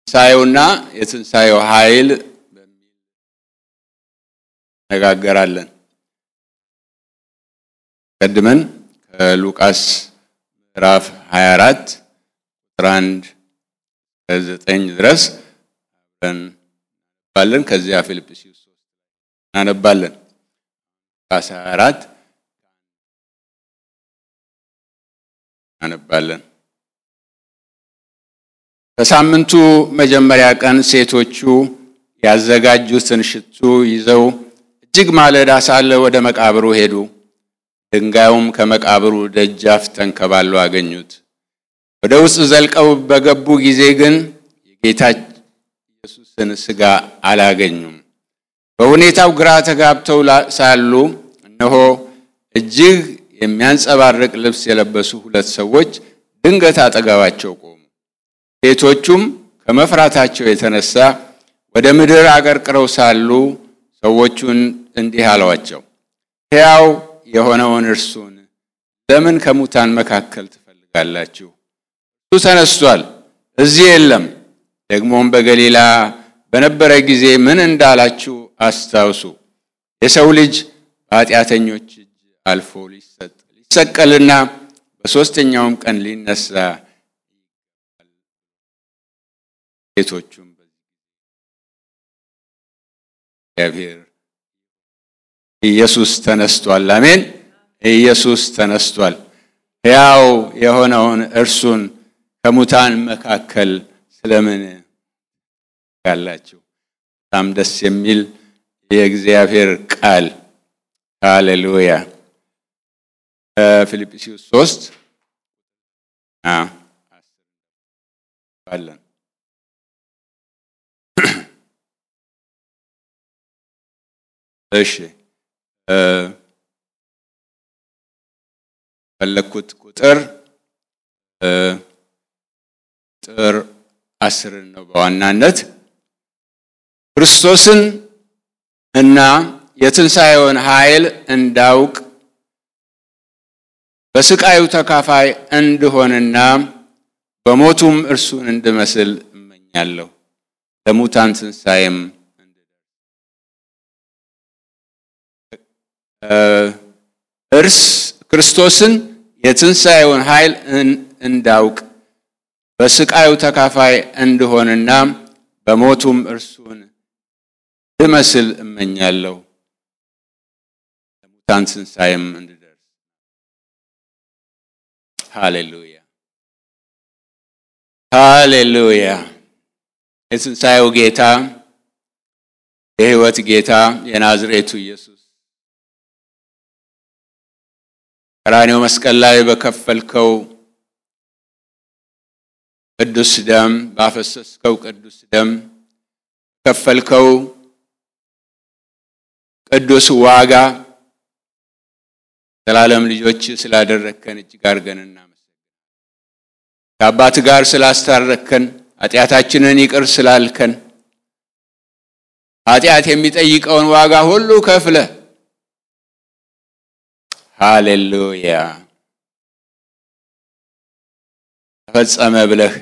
ትንሣኤውና የትንሣኤው ኃይል በሚል ነጋገራለን። ቀድመን ከሉቃስ ምዕራፍ 24 ቁጥር 1 እስከ 9 ድረስ አብረን እናነባለን። ከዚያ ፊልጵስዩስ 3 እናነባለን። ሉቃስ 24 እናነባለን። ከሳምንቱ መጀመሪያ ቀን ሴቶቹ ያዘጋጁትን ሽቱ ይዘው እጅግ ማለዳ ሳለ ወደ መቃብሩ ሄዱ። ድንጋዩም ከመቃብሩ ደጃፍ ተንከባሎ አገኙት። ወደ ውስጥ ዘልቀው በገቡ ጊዜ ግን የጌታ ኢየሱስን ሥጋ አላገኙም። በሁኔታው ግራ ተጋብተው ሳሉ እነሆ እጅግ የሚያንጸባርቅ ልብስ የለበሱ ሁለት ሰዎች ድንገት አጠገባቸው ቆሙ። ሴቶቹም ከመፍራታቸው የተነሳ ወደ ምድር አቀርቅረው ሳሉ ሰዎቹን እንዲህ አሏቸው፣ ሕያው የሆነውን እርሱን ለምን ከሙታን መካከል ትፈልጋላችሁ? እርሱ ተነስቷል፣ እዚህ የለም። ደግሞም በገሊላ በነበረ ጊዜ ምን እንዳላችሁ አስታውሱ። የሰው ልጅ በኃጢአተኞች እጅ አልፎ ሊሰጥ ሊሰቀልና በሦስተኛውም ቀን ሊነሳ ሴቶቹም እግዚአብሔር ኢየሱስ ተነስቷል። አሜን። ኢየሱስ ተነስቷል። ሕያው የሆነውን እርሱን ከሙታን መካከል ስለምን ያላችሁ? በጣም ደስ የሚል የእግዚአብሔር ቃል ሃሌሉያ። ፊልጵስዩስ ሶስት አለን እሺ ፈለግኩት ቁጥር ቁጥር አስርን ነው በዋናነት ክርስቶስን እና የትንሣኤውን ኃይል እንዳውቅ በስቃዩ ተካፋይ እንድሆንና በሞቱም እርሱን እንድመስል እመኛለሁ ለሙታን ትንሣኤም እርስ ክርስቶስን የትንሣኤውን ኃይል እንዳውቅ በስቃዩ ተካፋይ እንድሆንና በሞቱም እርሱን እንድመስል እመኛለሁ ለሙታን ትንሣኤም እንድደርስ። ሃሌሉያ ሃሌሉያ። የትንሣኤው ጌታ የሕይወት ጌታ የናዝሬቱ ኢየሱስ ቀራንዮ መስቀል ላይ በከፈልከው ቅዱስ ደም ባፈሰስከው ቅዱስ ደም ከፈልከው ቅዱስ ዋጋ ዘላለም ልጆች ስላደረግከን እጅግ አድርገን እናመሰግናለን። ከአባት ጋር ስላስታረከን፣ ኃጢአታችንን ይቅር ስላልከን፣ ኃጢአት የሚጠይቀውን ዋጋ ሁሉ ከፍለ ሃሌሉያ ተፈጸመ ብለህ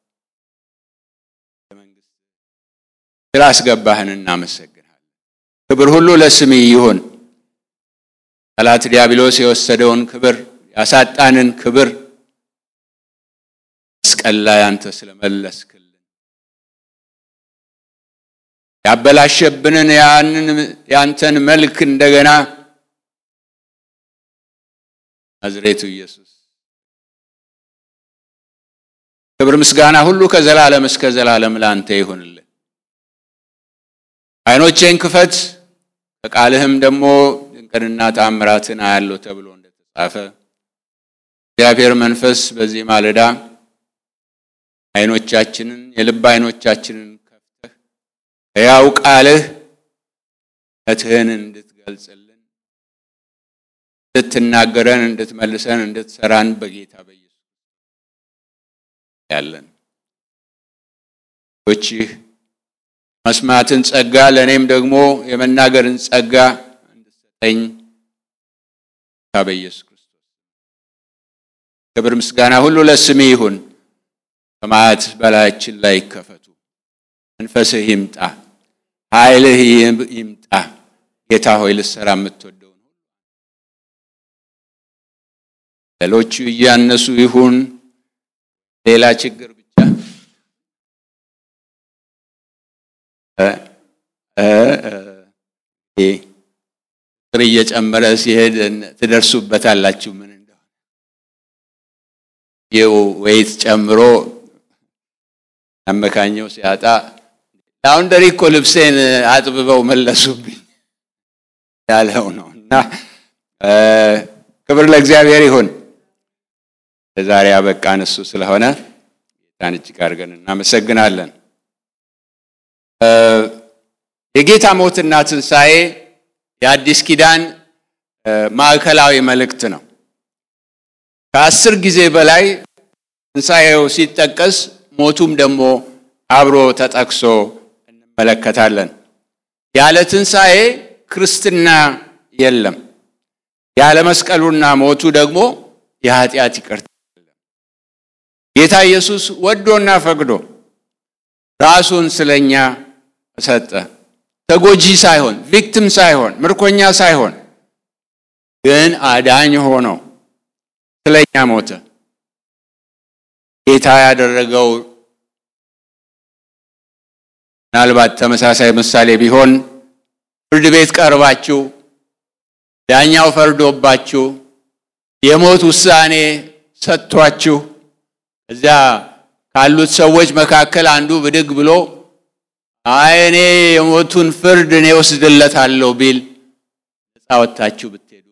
ስላስገባህን እናመሰግናለን። ክብር ሁሉ ለስም ይሁን። ጠላት ዲያብሎስ የወሰደውን ክብር ያሳጣንን ክብር መስቀል ላይ አንተ ስለመለስክልን ያበላሸብንን ያንን ያንተን መልክ እንደገና ናዝሬቱ ኢየሱስ ክብር ምስጋና ሁሉ ከዘላለም እስከ ዘላለም ለአንተ ይሁንልን። ዓይኖቼን ክፈት ከቃልህም ደግሞ ድንቅንና ተአምራትን አያለሁ ተብሎ እንደተጻፈ እግዚአብሔር መንፈስ በዚህ ማለዳ ዓይኖቻችንን የልብ ዓይኖቻችንን ከፍተህ ሕያው ቃልህ እውነትህን እንድትገልጽልን እንድትናገረን፣ እንድትመልሰን፣ እንድትሰራን በጌታ በኢየሱስ ያለን ቶችህ መስማትን ጸጋ ለእኔም ደግሞ የመናገርን ጸጋ እንድሰጠኝ በኢየሱስ ክርስቶስ ክብር ምስጋና ሁሉ ለስሜ ይሁን። ሰማያት በላያችን ላይ ይከፈቱ። መንፈስህ ይምጣ፣ ኃይልህ ይምጣ። ጌታ ሆይ ልሰራ የምትወደውን ሌሎቹ እያነሱ ይሁን ሌላ ችግር ብቻ ቁጥር እየጨመረ ሲሄድ ትደርሱበታላችሁ ምን እንደሆነ ይው ወይት ጨምሮ አመካኘው ሲያጣ ላውንደሪ እኮ ልብሴን አጥብበው መለሱብኝ ያለው ነው እና ክብር ለእግዚአብሔር ይሁን። ለዛሬ አበቃን እሱ ስለሆነ ጌታን እጅግ አድርገን እናመሰግናለን። የጌታ ሞትና ትንሣኤ የአዲስ ኪዳን ማዕከላዊ መልእክት ነው። ከአስር ጊዜ በላይ ትንሣኤው ሲጠቀስ ሞቱም ደግሞ አብሮ ተጠቅሶ እንመለከታለን። ያለ ትንሣኤ ክርስትና የለም። ያለ መስቀሉና ሞቱ ደግሞ የኃጢአት ይቅርታ የለም። ጌታ ኢየሱስ ወዶና ፈቅዶ ራሱን ስለኛ ሰጠ። ተጎጂ ሳይሆን፣ ቪክቲም ሳይሆን፣ ምርኮኛ ሳይሆን ግን አዳኝ ሆኖ ስለኛ ሞተ። ጌታ ያደረገው ምናልባት ተመሳሳይ ምሳሌ ቢሆን ፍርድ ቤት ቀርባችሁ ዳኛው ፈርዶባችሁ የሞት ውሳኔ ሰጥቷችሁ እዚያ ካሉት ሰዎች መካከል አንዱ ብድግ ብሎ አይ እኔ የሞቱን ፍርድ እኔ ወስድለታለሁ ቢል ነፃ ወጥታችሁ ብትሄዱ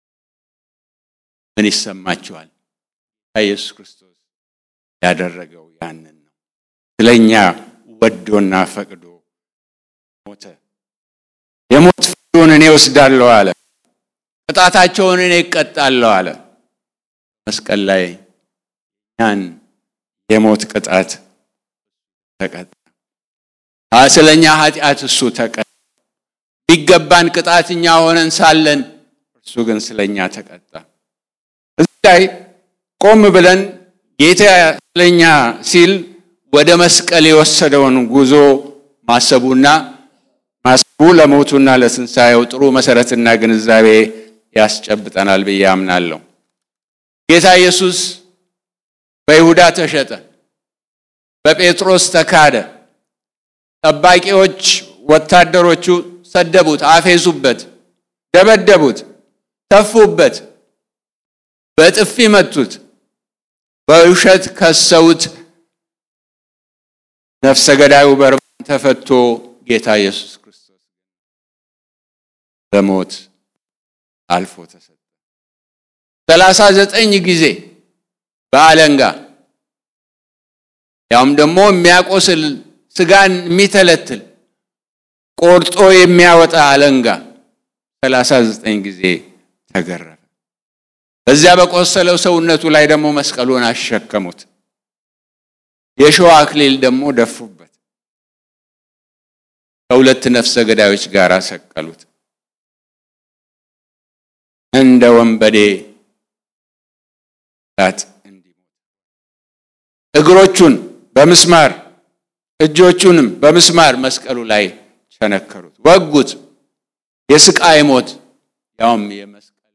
ምን ይሰማችኋል? ኢየሱስ ክርስቶስ ያደረገው ያንን ነው። ስለኛ ወዶና ፈቅዶ ሞተ። የሞት ፍርዱን እኔ ወስዳለሁ አለ። ቅጣታቸውን እኔ እቀጣለሁ አለ። መስቀል ላይ ያን የሞት ቅጣት ተቀጣ። ስለኛ ኃጢአት እሱ ተቀጣ። ቢገባን ቅጣት እኛ ሆነን ሳለን እርሱ ግን ስለኛ ተቀጣ። እዚህ ላይ ቆም ብለን ጌታ ስለኛ ሲል ወደ መስቀል የወሰደውን ጉዞ ማሰቡና ማሰቡ ለሞቱና ለትንሣኤው ጥሩ መሰረትና ግንዛቤ ያስጨብጠናል ብዬ አምናለሁ። ጌታ ኢየሱስ በይሁዳ ተሸጠ፣ በጴጥሮስ ተካደ። ጠባቂዎች ወታደሮቹ ሰደቡት፣ አፌዙበት፣ ደበደቡት፣ ተፉበት፣ በጥፊ መቱት፣ በውሸት ከሰውት። ነፍሰ ገዳዩ በርባን ተፈቶ ጌታ ኢየሱስ ክርስቶስ በሞት አልፎ ተሰጠ። ሰላሳ ዘጠኝ ጊዜ በአለንጋ ያውም ደግሞ የሚያቆስል ስጋን የሚተለትል ቆርጦ የሚያወጣ አለንጋ ሰላሳ ዘጠኝ ጊዜ ተገረፈ። በዚያ በቆሰለው ሰውነቱ ላይ ደግሞ መስቀሉን አሸከሙት። የሸዋ አክሊል ደግሞ ደፉበት። ከሁለት ነፍሰ ገዳዮች ጋር ሰቀሉት። እንደ ወንበዴ ላት እንዲሞት እግሮቹን በምስማር እጆቹንም በምስማር መስቀሉ ላይ ቸነከሩት፣ ወጉት። የስቃይ ሞት ያውም የመስቀል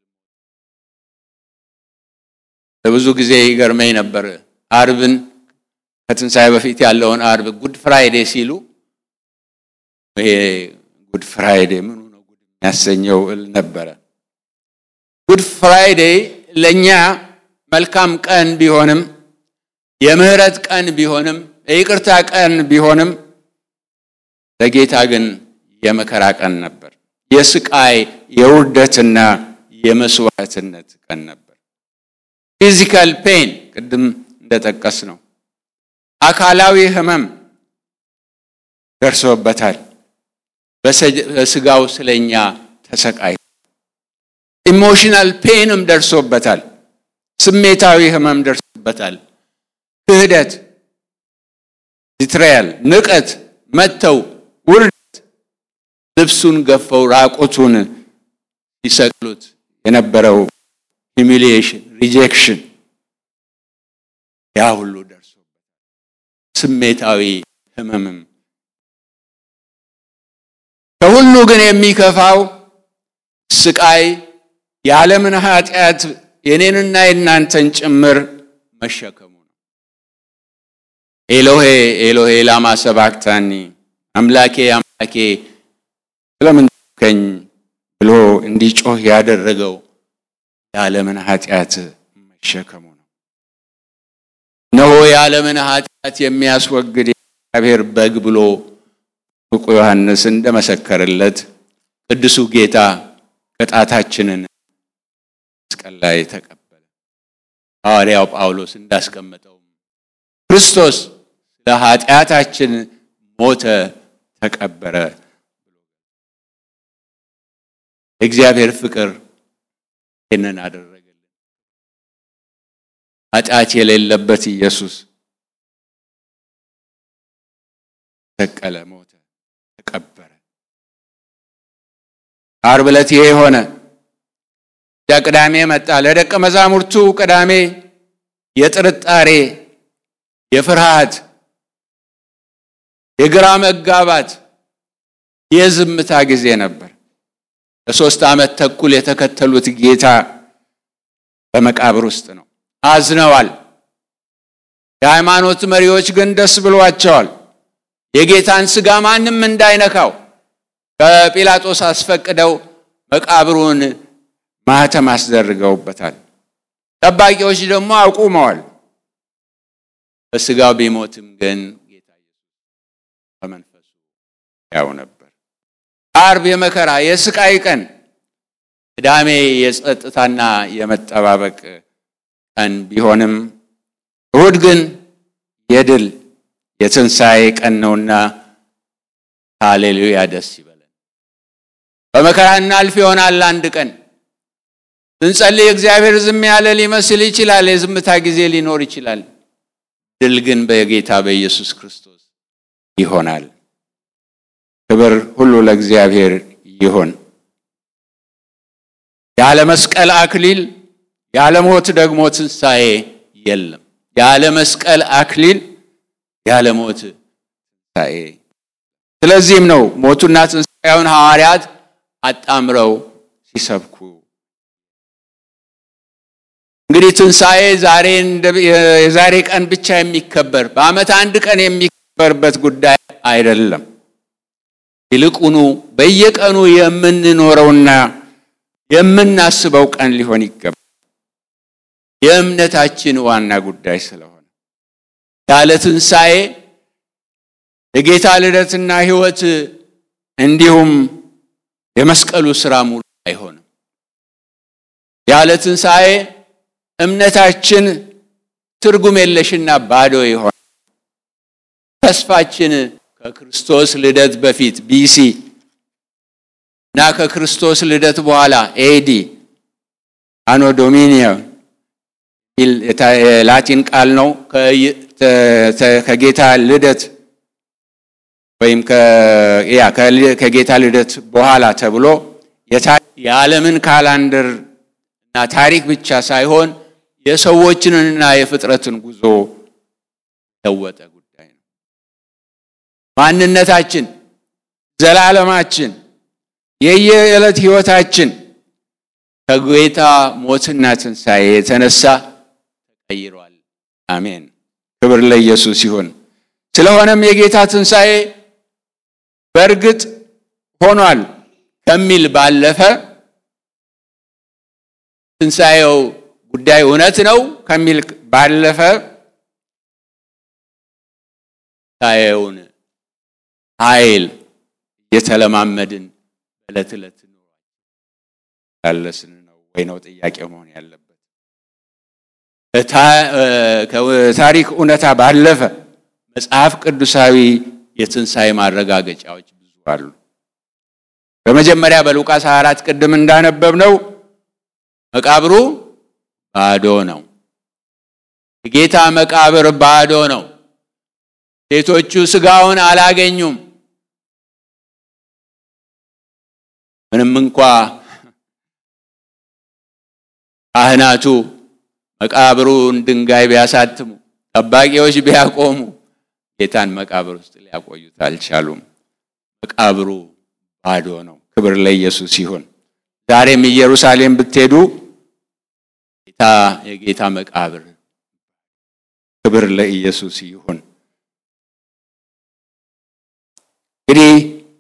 ለብዙ ጊዜ ይገርመኝ ነበር። አርብን ከትንሣኤ በፊት ያለውን አርብ ጉድ ፍራይዴ ሲሉ ይሄ ጉድ ፍራይዴ ምኑ ነው ጉድ የሚያሰኘው እል ነበረ። ጉድ ፍራይዴ ለእኛ መልካም ቀን ቢሆንም የምህረት ቀን ቢሆንም የይቅርታ ቀን ቢሆንም ለጌታ ግን የመከራ ቀን ነበር። የስቃይ የውርደትና የመስዋዕትነት ቀን ነበር። ፊዚካል ፔን ቅድም እንደጠቀስ ነው። አካላዊ ህመም ደርሶበታል። በስጋው ስለኛ ተሰቃይ ኢሞሽናል ፔንም ደርሶበታል። ስሜታዊ ህመም ደርሶበታል። ክህደት፣ ቢትራያል፣ ንቀት፣ መተው፣ ውርደት፣ ልብሱን ገፈው ራቁቱን ሲሰቅሉት የነበረው ሂሚሊዬሽን፣ ሪጀክሽን ያ ሁሉ ደርሶበታል። ስሜታዊ ህመምም ከሁሉ ግን የሚከፋው ስቃይ የዓለምን ኃጢአት የኔንና የእናንተን ጭምር መሸከሙ ነው። ኤሎሄ ኤሎሄ ላማ ሰባክታኒ፣ አምላኬ አምላኬ ስለምን ተውከኝ ብሎ እንዲጮህ ያደረገው የዓለምን ኃጢአት መሸከሙ ነው። እነሆ የዓለምን ኃጢአት የሚያስወግድ የእግዚአብሔር በግ ብሎ ዕውቁ ዮሐንስ እንደመሰከረለት ቅዱሱ ጌታ ቅጣታችንን መስቀል ላይ ተቀበለ። ሐዋርያው ጳውሎስ እንዳስቀመጠው ክርስቶስ ስለ ኃጢአታችን ሞተ፣ ተቀበረ። የእግዚአብሔር ፍቅር ይህንን አደረገልን። ኃጢአት የሌለበት ኢየሱስ ተቀለ፣ ሞተ፣ ተቀበረ። ዓርብ ዕለት ይሄ ሆነ። ቅዳሜ መጣ። ለደቀ መዛሙርቱ ቅዳሜ የጥርጣሬ፣ የፍርሃት፣ የግራ መጋባት፣ የዝምታ ጊዜ ነበር። ለሶስት ዓመት ተኩል የተከተሉት ጌታ በመቃብር ውስጥ ነው። አዝነዋል። የሃይማኖት መሪዎች ግን ደስ ብሏቸዋል። የጌታን ሥጋ ማንም እንዳይነካው ከጲላጦስ አስፈቅደው መቃብሩን ማህተም አስደርገውበታል። ጠባቂዎች ደግሞ አቁመዋል። በሥጋው ቢሞትም ግን ጌታ ኢየሱስ በመንፈሱ ያው ነበር። ዓርብ የመከራ የስቃይ ቀን፣ ቅዳሜ የጸጥታና የመጠባበቅ ቀን ቢሆንም እሁድ ግን የድል የትንሣኤ ቀን ነውና ሃሌሉያ ደስ ይበለን። በመከራ እናልፍ ይሆናል አንድ ቀን ስንጸልይ እግዚአብሔር ዝም ያለ ሊመስል ይችላል። የዝምታ ጊዜ ሊኖር ይችላል። ድል ግን በጌታ በኢየሱስ ክርስቶስ ይሆናል። ክብር ሁሉ ለእግዚአብሔር ይሁን። ያለ መስቀል አክሊል ያለ ሞት ደግሞ ትንሣኤ የለም። ያለ መስቀል አክሊል ያለ ሞት ትንሣኤ። ስለዚህም ነው ሞቱና ትንሣኤውን ሐዋርያት አጣምረው ሲሰብኩ እንግዲህ ትንሣኤ ዛሬ የዛሬ ቀን ብቻ የሚከበር በዓመት አንድ ቀን የሚከበርበት ጉዳይ አይደለም። ይልቁኑ በየቀኑ የምንኖረውና የምናስበው ቀን ሊሆን ይገባል። የእምነታችን ዋና ጉዳይ ስለሆነ ያለ ትንሣኤ የጌታ ልደትና ሕይወት እንዲሁም የመስቀሉ ሥራ ሙሉ አይሆንም። ያለ ትንሣኤ እምነታችን ትርጉም የለሽና ባዶ ይሆናል። ተስፋችን ከክርስቶስ ልደት በፊት ቢሲ እና ከክርስቶስ ልደት በኋላ ኤዲ አኖ ዶሚኒዮ የላቲን ቃል ነው። ከጌታ ልደት ወይም ከጌታ ልደት በኋላ ተብሎ የዓለምን ካላንደር እና ታሪክ ብቻ ሳይሆን የሰዎችንና የፍጥረትን ጉዞ ለወጠ ጉዳይ ነው። ማንነታችን፣ ዘላለማችን፣ የየዕለት ሕይወታችን ከጌታ ሞትና ትንሣኤ የተነሳ ተቀይሯል። አሜን። ክብር ለኢየሱስ ይሁን። ስለሆነም የጌታ ትንሣኤ በእርግጥ ሆኗል ከሚል ባለፈ ትንሣኤው ጉዳይ እውነት ነው ከሚል ባለፈ ትንሣኤውን ኃይል እየተለማመድን በዕለት ዕለት ያለስን ነው ወይ ነው ጥያቄው መሆን ያለበት። ከታሪክ እውነታ ባለፈ መጽሐፍ ቅዱሳዊ የትንሣኤ ማረጋገጫዎች ብዙ አሉ። በመጀመሪያ በሉቃስ 24 ቅድም እንዳነበብ ነው መቃብሩ ባዶ ነው። የጌታ መቃብር ባዶ ነው። ሴቶቹ ሥጋውን አላገኙም። ምንም እንኳ ካህናቱ መቃብሩን ድንጋይ ቢያሳትሙ፣ ጠባቂዎች ቢያቆሙ ጌታን መቃብር ውስጥ ሊያቆዩት አልቻሉም። መቃብሩ ባዶ ነው። ክብር ለኢየሱስ ይሁን። ዛሬም ኢየሩሳሌም ብትሄዱ ጌታ የጌታ መቃብር ክብር ለኢየሱስ ይሁን። እንግዲህ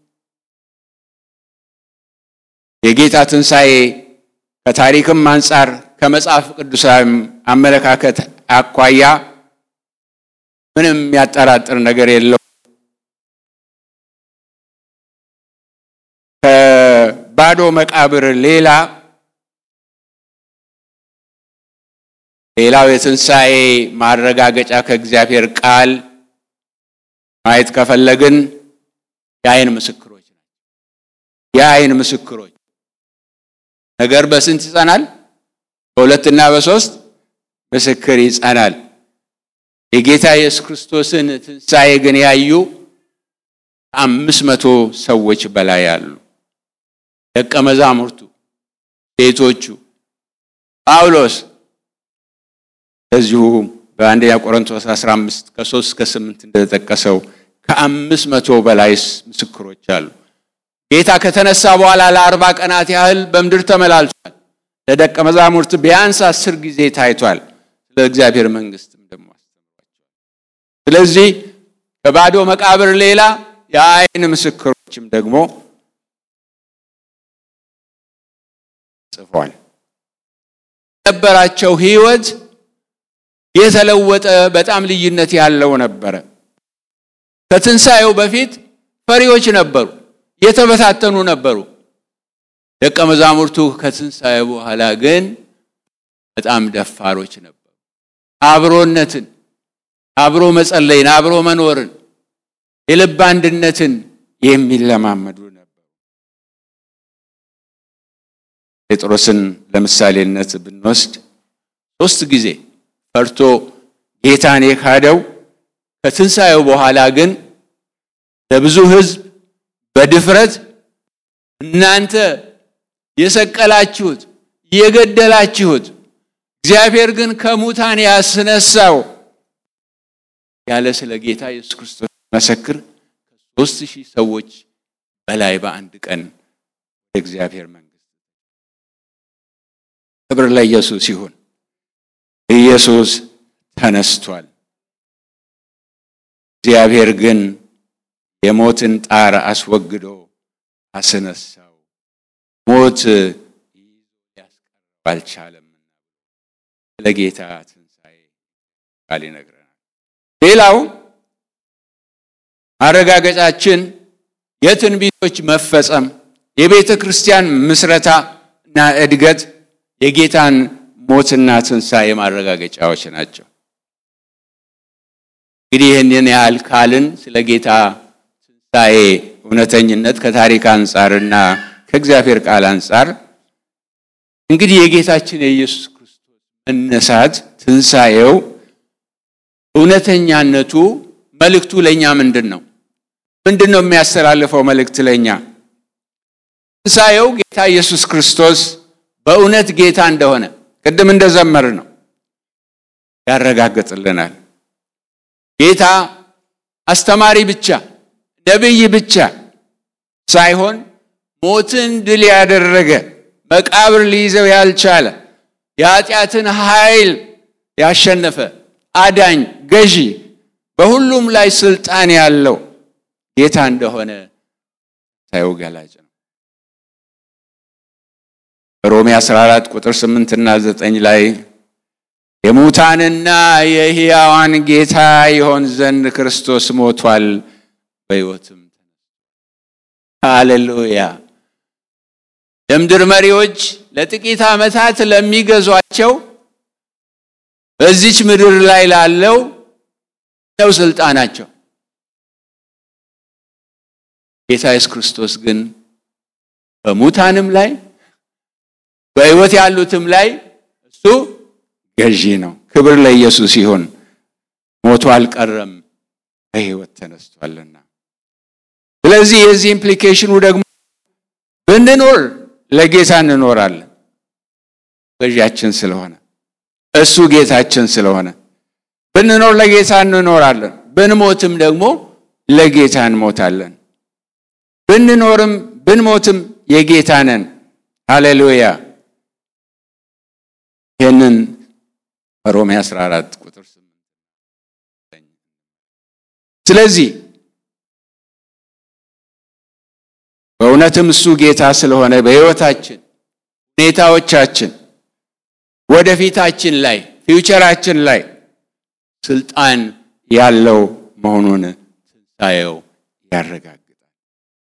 የጌታ ትንሣኤ ከታሪክም አንጻር ከመጽሐፍ ቅዱሳዊ አመለካከት አኳያ ምንም የሚያጠራጥር ነገር የለው። ከባዶ መቃብር ሌላ ሌላው የትንሣኤ ማረጋገጫ ከእግዚአብሔር ቃል ማየት ከፈለግን የአይን ምስክሮች ናቸው። የአይን ምስክሮች ነገር በስንት ይጸናል? በሁለትና በሶስት ምስክር ይጸናል። የጌታ ኢየሱስ ክርስቶስን ትንሣኤ ግን ያዩ አምስት መቶ ሰዎች በላይ አሉ። ደቀ መዛሙርቱ፣ ሴቶቹ፣ ጳውሎስ እንደዚሁ በአንደኛ ቆሮንቶስ 15 ከ3 እስከ 8 እንደተጠቀሰው ከአምስት መቶ በላይ ምስክሮች አሉ። ጌታ ከተነሳ በኋላ ለአርባ ቀናት ያህል በምድር ተመላልሷል። ለደቀ መዛሙርት ቢያንስ አስር ጊዜ ታይቷል። ስለ እግዚአብሔር መንግስትም ደግሞ አስተምሯቸዋል። ስለዚህ ከባዶ መቃብር ሌላ የአይን ምስክሮችም ደግሞ ጽፏል። የነበራቸው ህይወት የተለወጠ በጣም ልዩነት ያለው ነበረ። ከትንሣኤው በፊት ፈሪዎች ነበሩ፣ የተበታተኑ ነበሩ። ደቀ መዛሙርቱ ከትንሣኤ በኋላ ግን በጣም ደፋሮች ነበሩ። አብሮነትን፣ አብሮ መጸለይን፣ አብሮ መኖርን፣ የልብ አንድነትን የሚለማመዱ ነበሩ። ጴጥሮስን ለምሳሌነት ብንወስድ ሶስት ጊዜ ፈርቶ ጌታን የካደው ከትንሣኤው በኋላ ግን ለብዙ ሕዝብ በድፍረት እናንተ የሰቀላችሁት የገደላችሁት እግዚአብሔር ግን ከሙታን ያስነሳው ያለ ስለ ጌታ ኢየሱስ ክርስቶስ መሰክር ከሶስት ሺህ ሰዎች በላይ በአንድ ቀን ወደ እግዚአብሔር መንግሥት ክብር ለኢየሱስ ይሁን። ኢየሱስ ተነስቷል። እግዚአብሔር ግን የሞትን ጣር አስወግዶ አስነሳው። ሞት ሊያስቀረው አልቻለም። ስለ ጌታ ትንሣኤ ቃል ይነግረናል። ሌላው ማረጋገጫችን የትንቢቶች መፈጸም፣ የቤተ ክርስቲያን ምስረታ እና እድገት የጌታን ሞትና ትንሣኤ ማረጋገጫዎች ናቸው። እንግዲህ ይህንን ያህል ካልን ስለ ጌታ ትንሣኤ እውነተኝነት ከታሪክ አንጻርና ከእግዚአብሔር ቃል አንጻር እንግዲህ የጌታችን የኢየሱስ ክርስቶስ መነሳት ትንሣኤው እውነተኛነቱ መልእክቱ ለእኛ ምንድን ነው? ምንድን ነው የሚያስተላልፈው መልእክት ለእኛ? ትንሣኤው ጌታ ኢየሱስ ክርስቶስ በእውነት ጌታ እንደሆነ ቅድም እንደዘመር ነው ያረጋግጥልናል። ጌታ አስተማሪ ብቻ ነቢይ ብቻ ሳይሆን ሞትን ድል ያደረገ መቃብር ሊይዘው ያልቻለ የኃጢአትን ኃይል ያሸነፈ አዳኝ፣ ገዢ፣ በሁሉም ላይ ስልጣን ያለው ጌታ እንደሆነ ታየው ገላጭ ነው። ሮሜ 14 ቁጥር 8 እና 9 ላይ የሙታንና የሕያዋን ጌታ ይሆን ዘንድ ክርስቶስ ሞቷል፣ በሕይወትም ሃሌሉያ። የምድር መሪዎች ለጥቂት ዓመታት ለሚገዟቸው በዚች ምድር ላይ ላለው ነው ስልጣናቸው። ጌታ ኢየሱስ ክርስቶስ ግን በሙታንም ላይ በሕይወት ያሉትም ላይ እሱ ገዢ ነው። ክብር ለኢየሱስ ይሁን። ሞቶ አልቀረም፣ በሕይወት ተነስቷልና። ስለዚህ የዚህ ኢምፕሊኬሽኑ ደግሞ ብንኖር ለጌታ እንኖራለን፣ ገዢያችን ስለሆነ እሱ ጌታችን ስለሆነ ብንኖር ለጌታ እንኖራለን፣ ብንሞትም ደግሞ ለጌታ እንሞታለን። ብንኖርም ብንሞትም የጌታ ነን። ሃሌሉያ። ይህንን ሮሜ 14 ቁጥር 8 ስለዚህ በእውነትም እሱ ጌታ ስለሆነ በሕይወታችን ሁኔታዎቻችን ወደፊታችን ላይ ፊውቸራችን ላይ ስልጣን ያለው መሆኑን ትንሣኤው ያረጋግጣል።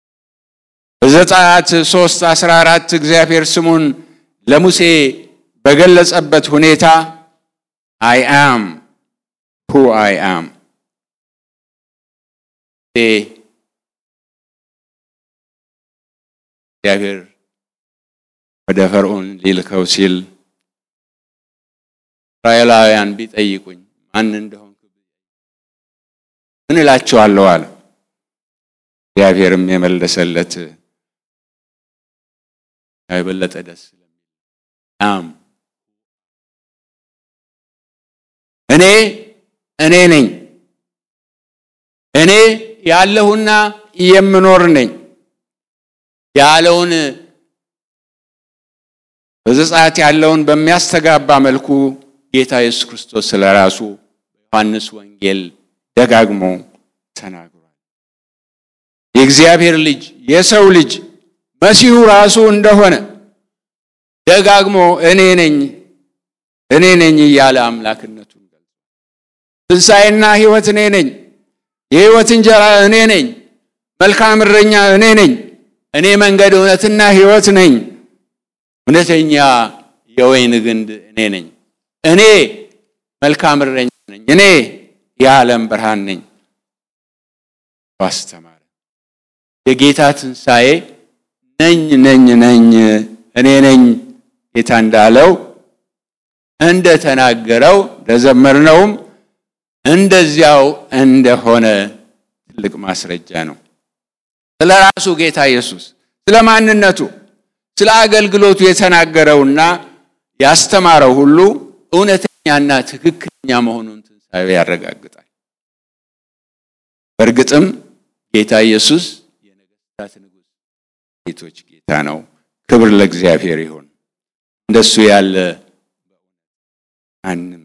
በዘጸአት 3 14 እግዚአብሔር ስሙን ለሙሴ በገለጸበት ሁኔታ አይ አም ሁ አይ አም እግዚአብሔር ወደ ፈርዖን ሊልከው ሲል እስራኤላውያን ቢጠይቁኝ ማን እንደሆንኩ ምን እላቸዋለሁ አለ። እግዚአብሔርም የመለሰለት የበለጠ ደስ አም እኔ እኔ ነኝ እኔ ያለሁና የምኖር ነኝ ያለውን በዘጸአት ያለውን በሚያስተጋባ መልኩ ጌታ ኢየሱስ ክርስቶስ ስለ ራሱ በዮሐንስ ወንጌል ደጋግሞ ተናግሯል። የእግዚአብሔር ልጅ የሰው ልጅ መሲሁ ራሱ እንደሆነ ደጋግሞ እኔ ነኝ እኔ ነኝ እያለ አምላክነቱን ገልጿል። ትንሣኤና ሕይወት እኔ ነኝ፣ የሕይወት እንጀራ እኔ ነኝ፣ መልካም እረኛ እኔ ነኝ፣ እኔ መንገድ እውነትና ሕይወት ነኝ፣ እውነተኛ የወይን ግንድ እኔ ነኝ፣ እኔ መልካም እረኛ ነኝ፣ እኔ የዓለም ብርሃን ነኝ አስተማረ። የጌታ ትንሣኤ ነኝ ነኝ ነኝ እኔ ነኝ ጌታ እንዳለው እንደተናገረው እንደዘመርነውም እንደዚያው እንደሆነ ትልቅ ማስረጃ ነው። ስለ ራሱ ጌታ ኢየሱስ ስለ ማንነቱ፣ ስለ አገልግሎቱ የተናገረውና ያስተማረው ሁሉ እውነተኛና ትክክለኛ መሆኑን ትንሣኤው ያረጋግጣል። በእርግጥም ጌታ ኢየሱስ የነገሥታት ንጉሥ ጌቶች ጌታ ነው። ክብር ለእግዚአብሔር ይሁን። እንደሱ ያለ ማንም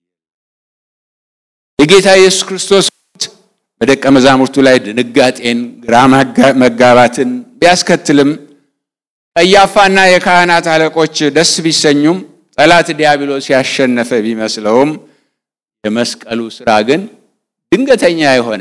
የጌታ ኢየሱስ ክርስቶስ በደቀ መዛሙርቱ ላይ ድንጋጤን፣ ግራ መጋባትን ቢያስከትልም ቀያፋና የካህናት አለቆች ደስ ቢሰኙም ጠላት ዲያብሎስ ያሸነፈ ቢመስለውም የመስቀሉ ስራ ግን ድንገተኛ የሆነ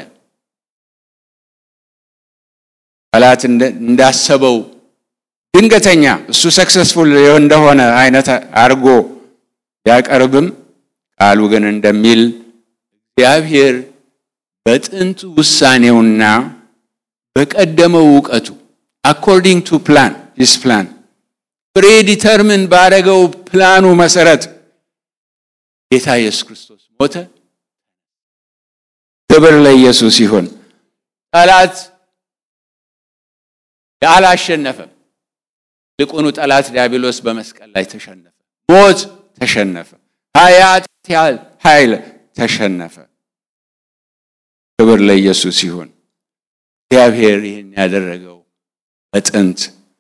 ጠላት እንዳሰበው ድንገተኛ እሱ ሰክሰስፉል እንደሆነ አይነት አድርጎ ቢያቀርብም ቃሉ ግን እንደሚል እግዚአብሔር በጥንት ውሳኔውና በቀደመው እውቀቱ አኮርዲንግ ቱ ፕላን ዲስ ፕላን ፕሬዲተርምን ባረገው ፕላኑ መሰረት ጌታ ኢየሱስ ክርስቶስ ሞተ። ክብር ለኢየሱስ ይሁን። ጠላት አላሸነፈም። ይልቁኑ ጠላት ዲያብሎስ በመስቀል ላይ ተሸነፈ። ሞት ተሸነፈ። ኃያት ኃይል ተሸነፈ። ክብር ለኢየሱስ ይሁን። እግዚአብሔር ይህን ያደረገው በጥንት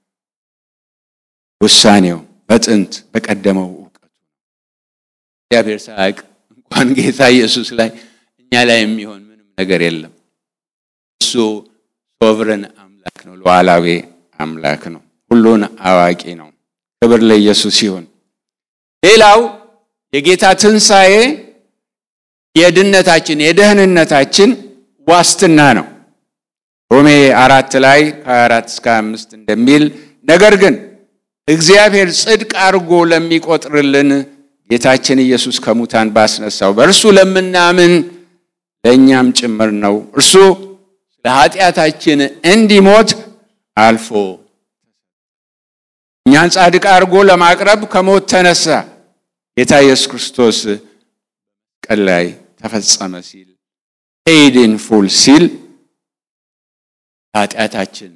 ውሳኔው በጥንት በቀደመው እውቀቱ እግዚአብሔር ሳያውቅ እንኳን ጌታ ኢየሱስ ላይ እኛ ላይ የሚሆን ምንም ነገር የለም። እሱ ሶቭረን አምላክ ነው፣ ሉዓላዊ አምላክ ነው፣ ሁሉን አዋቂ ነው። ክብር ለኢየሱስ ይሁን። ሌላው የጌታ ትንሣኤ የድነታችን የደህንነታችን ዋስትና ነው። ሮሜ አራት ላይ ከአራት እስከ አምስት እንደሚል ነገር ግን እግዚአብሔር ጽድቅ አድርጎ ለሚቆጥርልን ጌታችን ኢየሱስ ከሙታን ባስነሳው በእርሱ ለምናምን ለእኛም ጭምር ነው። እርሱ ስለ ኃጢአታችን እንዲሞት አልፎ እኛን ጻድቅ አድርጎ ለማቅረብ ከሞት ተነሳ። ጌታ ኢየሱስ ክርስቶስ መስቀል ላይ ተፈጸመ ሲል ፔይድ ኢን ፉል ሲል ኃጢአታችን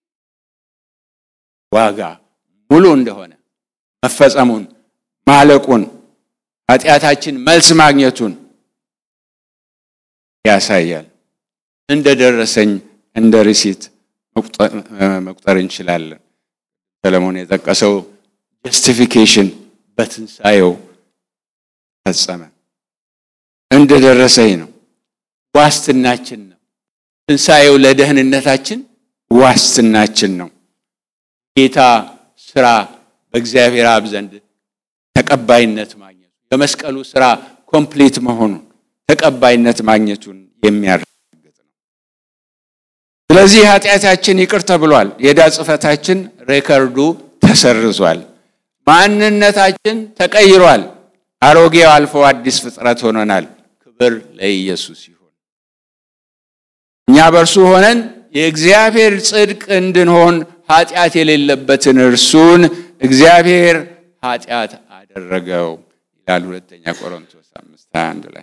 ዋጋ ሙሉ እንደሆነ መፈጸሙን ማለቁን ኃጢአታችን መልስ ማግኘቱን ያሳያል። እንደ ደረሰኝ እንደ ሪሲት መቁጠር እንችላለን። ሰለሞን የጠቀሰው ጀስቲፊኬሽን በትንሣኤው ፈጸመ። እንደደረሰኝ ነው። ዋስትናችን ነው። ትንሣኤው ለደህንነታችን ዋስትናችን ነው። ጌታ ስራ በእግዚአብሔር አብ ዘንድ ተቀባይነት ማግኘቱ የመስቀሉ ስራ ኮምፕሊት መሆኑን ተቀባይነት ማግኘቱን የሚያረጋግጥ ነው። ስለዚህ ኃጢአታችን ይቅር ተብሏል። የዕዳ ጽሕፈታችን ሬከርዱ ተሰርዟል። ማንነታችን ተቀይሯል። አሮጌው አልፎ አዲስ ፍጥረት ሆነናል። ክብር ለኢየሱስ ይሁን። እኛ በእርሱ ሆነን የእግዚአብሔር ጽድቅ እንድንሆን ኃጢአት የሌለበትን እርሱን እግዚአብሔር ኃጢአት አደረገው ይላል ሁለተኛ ቆሮንቶስ አምስት ሃያ አንድ ላይ።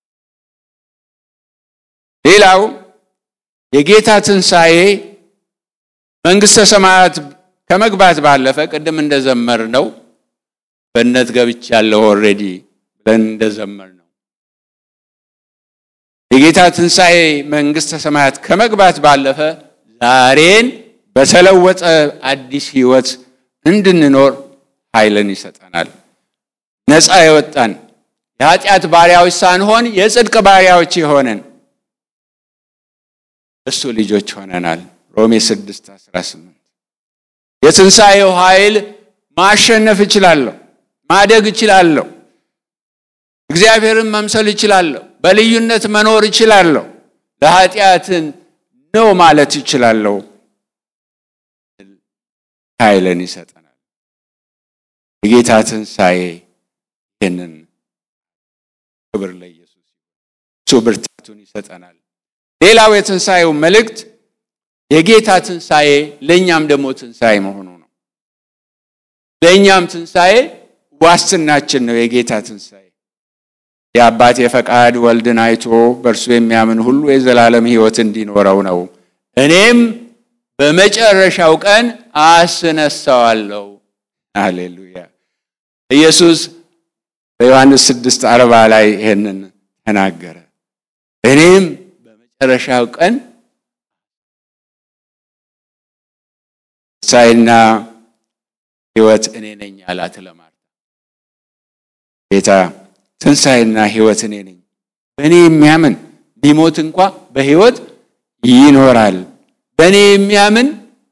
ሌላው የጌታ ትንሣኤ መንግሥተ ሰማያት ከመግባት ባለፈ ቅድም እንደዘመር ነው በእነት ገብቻለሁ ኦልሬዲ ብለን እንደዘመር ነው የጌታ ትንሣኤ መንግሥተ ሰማያት ከመግባት ባለፈ ዛሬን በተለወጠ አዲስ ሕይወት እንድንኖር ኃይልን ይሰጠናል። ነፃ የወጣን የኃጢአት ባሪያዎች ሳንሆን የጽድቅ ባሪያዎች የሆንን እሱ ልጆች ሆነናል። ሮሜ 6 18 የትንሣኤው ኃይል ማሸነፍ እችላለሁ፣ ማደግ እችላለሁ፣ እግዚአብሔርን መምሰል እችላለሁ፣ በልዩነት መኖር እችላለሁ፣ ለኃጢአትን ነው ማለት እችላለሁ። ኃይልን ይሰጠናል። የጌታ ትንሣኤ ይህንን ክብር ለኢየሱስ እሱ ብርታቱን ይሰጠናል። ሌላው የትንሣኤው መልእክት የጌታ ትንሣኤ ለእኛም ደግሞ ትንሣኤ መሆኑ ነው። ለእኛም ትንሣኤ ዋስትናችን ነው። የጌታ ትንሣኤ የአባቴ ፈቃድ ወልድን አይቶ በእርሱ የሚያምን ሁሉ የዘላለም ሕይወት እንዲኖረው ነው። እኔም በመጨረሻው ቀን አስነሳዋለሁ። ሃሌሉያ! ኢየሱስ በዮሐንስ ስድስት አርባ ላይ ይሄንን ተናገረ። እኔም በመጨረሻው ቀን ትንሣኤና ሕይወት እኔ ነኝ አላት ለማርታ። ጌታ ትንሣኤና ሕይወት እኔ ነኝ፣ በእኔ የሚያምን ቢሞት እንኳ በሕይወት ይኖራል። በእኔ የሚያምን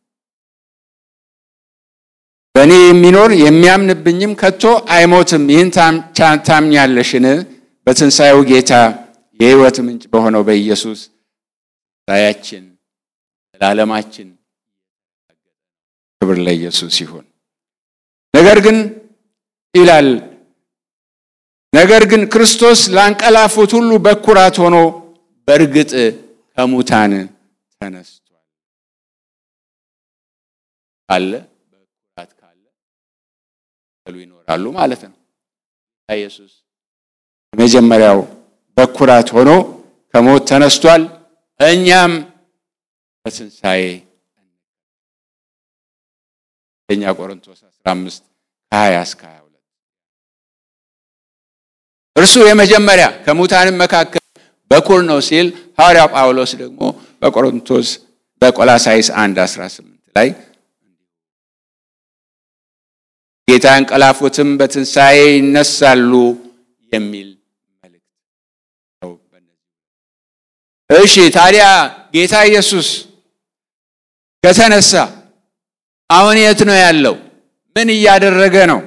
በእኔ የሚኖር የሚያምንብኝም ከቶ አይሞትም። ይህን ታምኛለሽን? በትንሣኤው ጌታ የሕይወት ምንጭ በሆነው በኢየሱስ ትንሣኤያችን ዘላለማችን ክብር ለኢየሱስ ይሁን። ነገር ግን ይላል ነገር ግን ክርስቶስ ላንቀላፉት ሁሉ በኩራት ሆኖ በእርግጥ ከሙታን ተነስቷል ካለ በኩራት ካለ ሉ ይኖራሉ ማለት ነው። ኢየሱስ የመጀመሪያው በኩራት ሆኖ ከሞት ተነስቷል። እኛም በትንሣኤ አንደኛ ቆሮንቶስ 15 ከ20 እስከ 22 እርሱ የመጀመሪያ ከሙታንም መካከል በኩር ነው ሲል ሐዋርያው ጳውሎስ ደግሞ በቆሮንቶስ በቆላሳይስ 1 18 ላይ ጌታ ያንቀላፉትም በትንሣኤ ይነሳሉ የሚል መልእክት ነው። እሺ ታዲያ ጌታ ኢየሱስ ከተነሳ አሁን የት ነው ያለው? ምን እያደረገ ነው?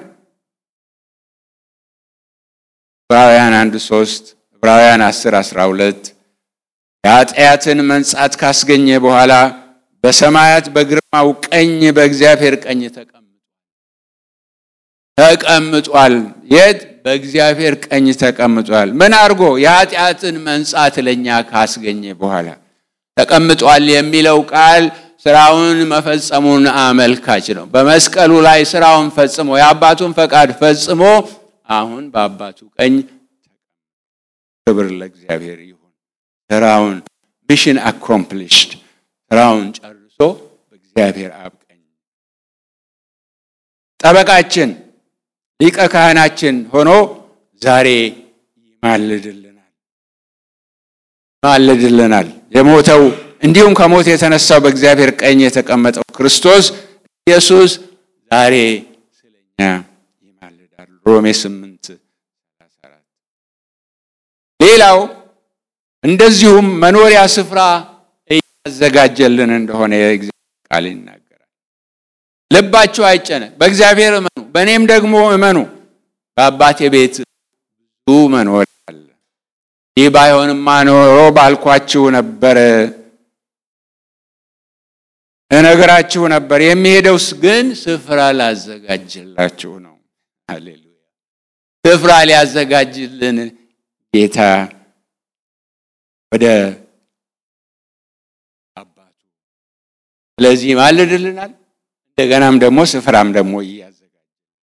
ዕብራውያን አንድ ሶስት ዕብራውያን አስር አስራ ሁለት የኃጢአትን መንጻት ካስገኘ በኋላ በሰማያት በግርማው ቀኝ በእግዚአብሔር ቀኝ ተቀምጧል ተቀምጧል። የት? በእግዚአብሔር ቀኝ ተቀምጧል። ምን አድርጎ? የኃጢአትን መንጻት ለእኛ ካስገኘ በኋላ ተቀምጧል የሚለው ቃል ስራውን መፈጸሙን አመልካች ነው። በመስቀሉ ላይ ስራውን ፈጽሞ የአባቱን ፈቃድ ፈጽሞ አሁን በአባቱ ቀኝ ክብር ለእግዚአብሔር ይሁን። ስራውን ሚሽን አኮምፕሊሽድ ስራውን ጨርሶ በእግዚአብሔር አብ ቀኝ ጠበቃችን ሊቀ ካህናችን ሆኖ ዛሬ ይማልድልናል ይማልድልናል። የሞተው እንዲሁም ከሞት የተነሳው በእግዚአብሔር ቀኝ የተቀመጠው ክርስቶስ ኢየሱስ ዛሬ ስለኛ ይማልዳል። ሮሜ 8 ሌላው እንደዚሁም መኖሪያ ስፍራ እያዘጋጀልን እንደሆነ የእግዚአብሔር ቃል ይናገራል። ልባችሁ አይጨነቅ፣ በእግዚአብሔር እመኑ፣ በእኔም ደግሞ እመኑ። በአባቴ ቤት ብዙ መኖሪያ አለ። ይህ ባይሆንማ ኖሮ ባልኳችሁ ነበር እነግራችሁ ነበር። የሚሄደውስ ግን ስፍራ ላዘጋጅላችሁ ነው። ሃሌሉያ! ስፍራ ሊያዘጋጅልን ጌታ ወደ አባቱ ስለዚህ ማልድልናል። እንደገናም ደግሞ ስፍራም ደግሞ እያዘጋጅ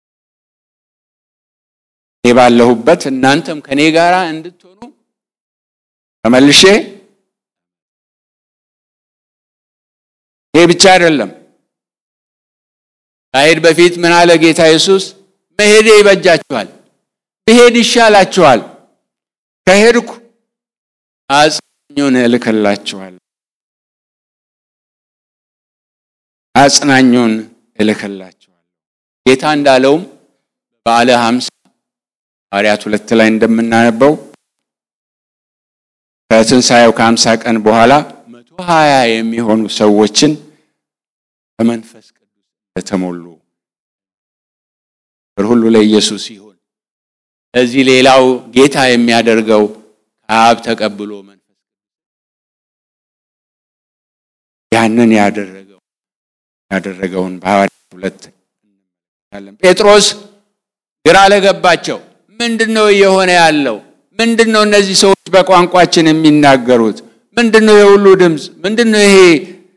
እኔ ባለሁበት እናንተም ከኔ ጋር እንድትሆኑ ተመልሼ ይሄ ብቻ አይደለም። ከሄድ በፊት ምን አለ ጌታ ኢየሱስ? መሄዴ ይበጃችኋል፣ ብሄድ ይሻላችኋል። ከሄድኩ አጽናኙን እልክላችኋል አጽናኙን እልክላችኋል። ጌታ እንዳለውም በዓለ ሀምሳ ሐዋርያት ሁለት ላይ እንደምናነበው ከትንሣኤው ከሀምሳ ቀን በኋላ መቶ ሀያ የሚሆኑ ሰዎችን በመንፈስ ቅዱስ እንደተሞሉ ሁሉ ለኢየሱስ ይሁን። እዚህ ሌላው ጌታ የሚያደርገው ከአብ ተቀብሎ መንፈስ ያንን ያደረገው ያደረገውን በሐዋርያት ሁለት እንመለከታለን። ጴጥሮስ ግራ ለገባቸው። ምንድን ነው እየሆነ ያለው? ምንድን ነው እነዚህ ሰዎች በቋንቋችን የሚናገሩት? ምንድን ነው የሁሉ ድምፅ? ምንድን ነው ይሄ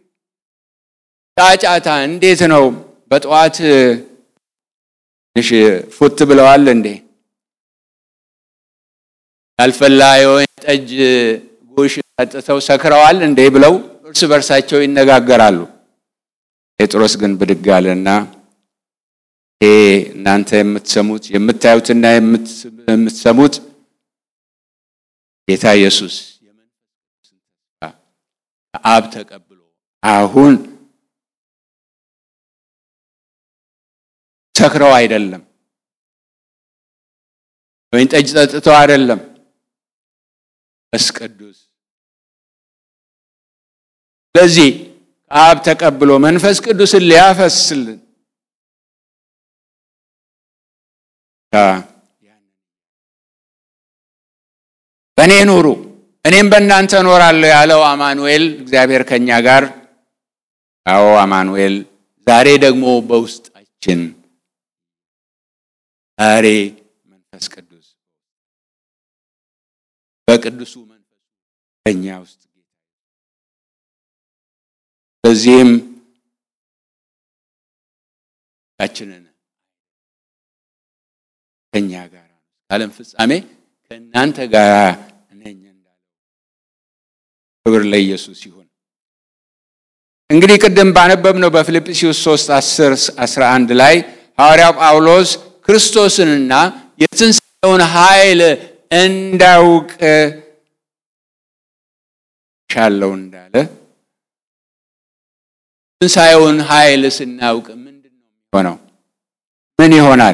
ጫጫታ? እንዴት ነው? በጠዋት ትንሽ ፉት ብለዋል እንዴ? ያልፈላ የወይን ጠጅ ጉሽ ጠጥተው ሰክረዋል እንዴ? ብለው እርስ በርሳቸው ይነጋገራሉ። ጴጥሮስ ግን ብድግ አለና ይሄ እናንተ የምትሰሙት የምታዩትና የምትሰሙት ጌታ ኢየሱስ ከአብ ተቀብሎ አሁን ሰክረው አይደለም፣ ወይን ጠጅ ጠጥተው አይደለም። መንፈስ ቅዱስ ስለዚህ ከአብ ተቀብሎ መንፈስ ቅዱስን ሊያፈስልን በእኔ ኑሩ እኔም በእናንተ እኖራለሁ ያለው አማኑኤል እግዚአብሔር ከኛ ጋር አዎ አማኑኤል ዛሬ ደግሞ በውስጣችን ዛሬ መንፈስ ቅዱስ በቅዱሱ መንፈሱ በእኛ ውስጥ በዚህም ታችንን ከኛ ጋር ዓለም ፍጻሜ ከእናንተ ጋር ነኝ እንዳለው ክብር ለኢየሱስ ይሁን። እንግዲህ ቅድም ባነበብነው በፊልጵስዩስ 3 10 11 ላይ ሐዋርያው ጳውሎስ ክርስቶስንና የትንሣኤውን ኃይል እንዳውቅ ሻለው እንዳለ ትንሣኤውን ኃይል ስናውቅ ምንድን ነው የሚሆነው? ምን ይሆናል?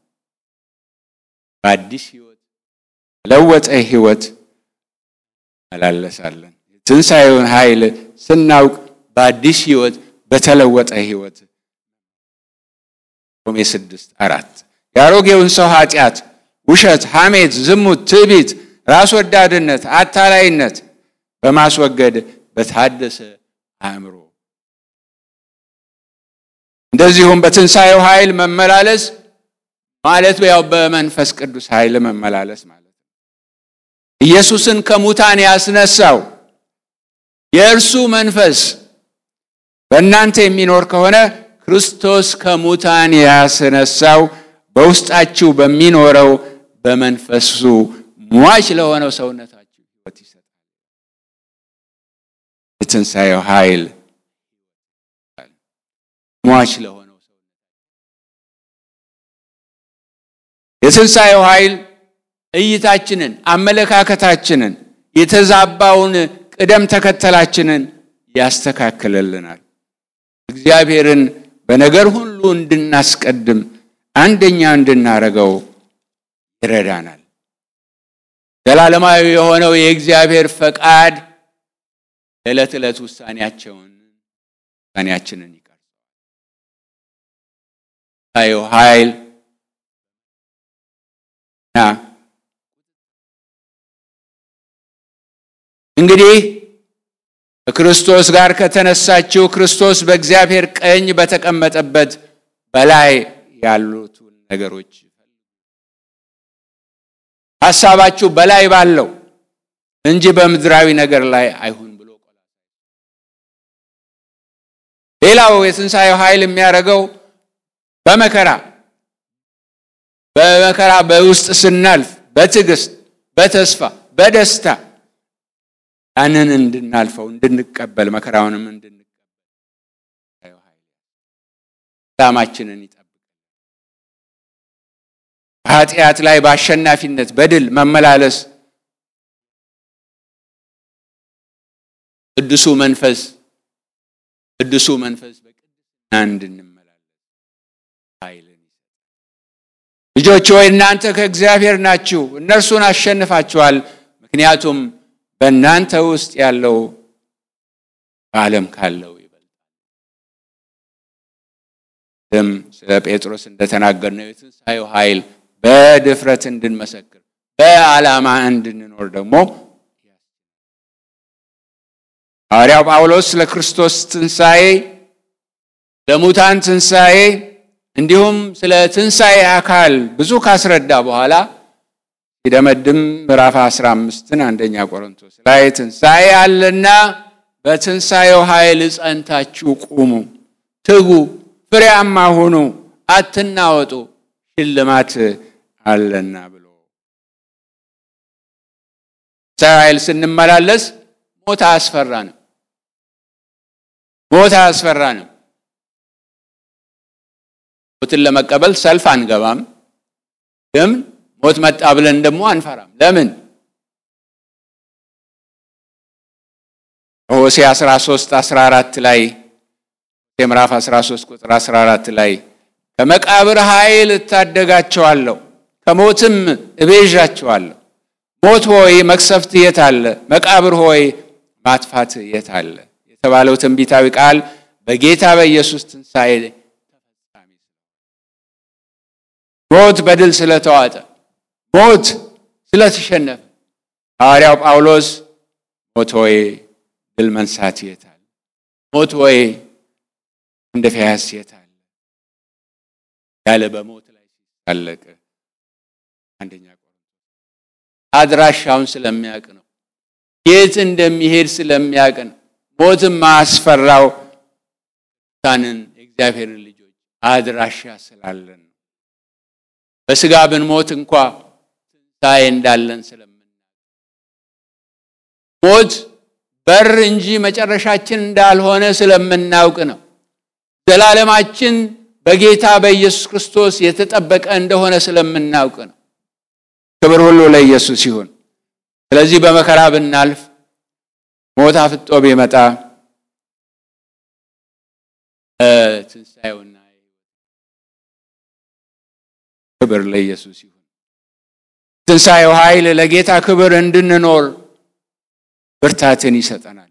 በአዲስ ህይወት ለወጠ ህይወት መላለሳለን። ትንሣኤውን ኃይል ስናውቅ በአዲስ ህይወት በተለወጠ ህይወት ሮሜ ስድስት አራት የአሮጌውን ሰው ኃጢአት፣ ውሸት፣ ሐሜት፣ ዝሙት፣ ትዕቢት፣ ራስ ወዳድነት፣ አታላይነት በማስወገድ በታደሰ አእምሮ እንደዚሁም በትንሣኤው ኃይል መመላለስ ማለት ያው በመንፈስ ቅዱስ ኃይል መመላለስ ማለት ነው። ኢየሱስን ከሙታን ያስነሳው የእርሱ መንፈስ በእናንተ የሚኖር ከሆነ ክርስቶስ ከሙታን ያስነሳው በውስጣችሁ በሚኖረው በመንፈሱ ሟች ለሆነው ሰውነታችሁ ሕይወት ይሰጣል። የትንሣኤው ኃይል ሟች ለሆነው ሰው የትንሣኤው ኃይል እይታችንን፣ አመለካከታችንን፣ የተዛባውን ቅደም ተከተላችንን ያስተካክልልናል። እግዚአብሔርን በነገር ሁሉ እንድናስቀድም አንደኛ እንድናረገው ይረዳናል። ዘላለማዊ የሆነው የእግዚአብሔር ፈቃድ ዕለት ዕለት ውሳኔያቸውን ውሳኔያችንን ይቀርጻል። ታየው ኃይል እና እንግዲህ ከክርስቶስ ጋር ከተነሳችው ክርስቶስ በእግዚአብሔር ቀኝ በተቀመጠበት በላይ ያሉትን ነገሮች ሐሳባችሁ በላይ ባለው እንጂ በምድራዊ ነገር ላይ አይሁን ብሎ ሌላው የትንሣኤው ኃይል የሚያደርገው በመከራ በመከራ በውስጥ ስናልፍ በትዕግስት በተስፋ በደስታ ያንን እንድናልፈው እንድንቀበል መከራውንም እንድንቀበል ሰላማችንን ይጠብቃል። በኃጢአት ላይ በአሸናፊነት በድል መመላለስ ቅዱሱ መንፈስ ቅዱሱ መንፈስ በቅድስና እንድንመላለስ ኃይልን ልጆች ሆይ እናንተ ከእግዚአብሔር ናችሁ፣ እነርሱን አሸንፋችኋል። ምክንያቱም በእናንተ ውስጥ ያለው በዓለም ካለው ይበልጣል። ደም ስለ ጴጥሮስ እንደተናገርነው የትንሣኤው ኃይል በድፍረት እንድንመሰክር በዓላማ እንድንኖር ደግሞ ሐዋርያው ጳውሎስ ስለ ክርስቶስ ትንሣኤ ለሙታን ትንሣኤ እንዲሁም ስለ ትንሣኤ አካል ብዙ ካስረዳ በኋላ ሲደመድም ምዕራፍ 15ን አንደኛ ቆሮንቶስ ላይ ትንሣኤ አለና በትንሣኤው ኃይል ጸንታችሁ ቁሙ፣ ትጉ፣ ፍሬያማ ሁኑ፣ አትናወጡ፣ ሽልማት አለና ብሎ ትንሣኤው ኃይል ስንመላለስ ሞት አያስፈራንም። ሞት አያስፈራንም። ሞትን ለመቀበል ሰልፍ አንገባም። ግን ሞት መጣ ብለን ደግሞ አንፈራም። ለምን? ሆሴ 13 14 ላይ ምዕራፍ 13 ቁጥር 14 ላይ ከመቃብር ኃይል እታደጋቸዋለሁ፣ ከሞትም እቤዣቸዋለሁ። ሞት ሆይ መቅሰፍት የት አለ? መቃብር ሆይ ማጥፋት የት አለ? የተባለው ትንቢታዊ ቃል በጌታ በኢየሱስ ትንሣኤ ተፈጻሚ ሞት በድል ስለተዋጠ ሞት ስለተሸነፈ ሐዋርያው ጳውሎስ ሞት ሆይ ድል መንሳት የት አለ? ሞት ሆይ እንደ ፊያስ የት አለ? ያለ በሞት ላይ ሲሳለቅ አንደኛ አድራሻውን ስለሚያውቅ ነው። የት እንደሚሄድ ስለሚያውቅ ነው። ሞትም ማስፈራው ታንን የእግዚአብሔርን ልጆች አድራሻ ስላለን ነው። በስጋ ብንሞት እንኳ ትንሣኤ እንዳለን ስለምናውቅ ሞት በር እንጂ መጨረሻችን እንዳልሆነ ስለምናውቅ ነው። ዘላለማችን በጌታ በኢየሱስ ክርስቶስ የተጠበቀ እንደሆነ ስለምናውቅ ነው። ክብር ሁሉ ለኢየሱስ ይሁን። ስለዚህ በመከራ ብናልፍ ሞት አፍጦ ቢመጣ ትንሣኤውና ክብር ለኢየሱስ ይሁን። ትንሣኤው ኃይል ለጌታ ክብር እንድንኖር ብርታትን ይሰጠናል።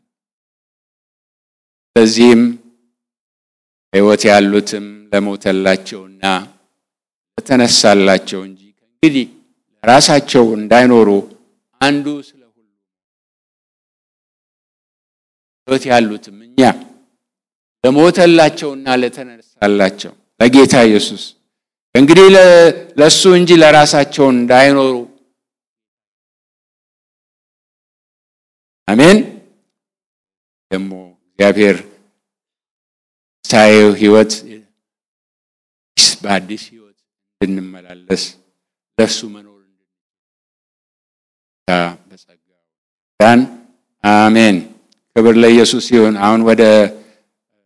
ስለዚህም ሕይወት ያሉትም ለሞተላቸውና ለተነሳላቸው እንጂ ከእንግዲህ ራሳቸው እንዳይኖሩ አንዱ ስለ ሁሉ ሕይወት ያሉትም እኛ ለሞተላቸውና ለተነሳላቸው ለጌታ ኢየሱስ እንግዲህ ለእሱ እንጂ ለራሳቸው እንዳይኖሩ አሜን። ደግሞ እግዚአብሔር ሳየው ሕይወት በአዲስ ሕይወት እንድንመላለስ ለእሱ መኖር በጸጋው ዳን አሜን። ክብር ለኢየሱስ ይሁን። አሁን ወደ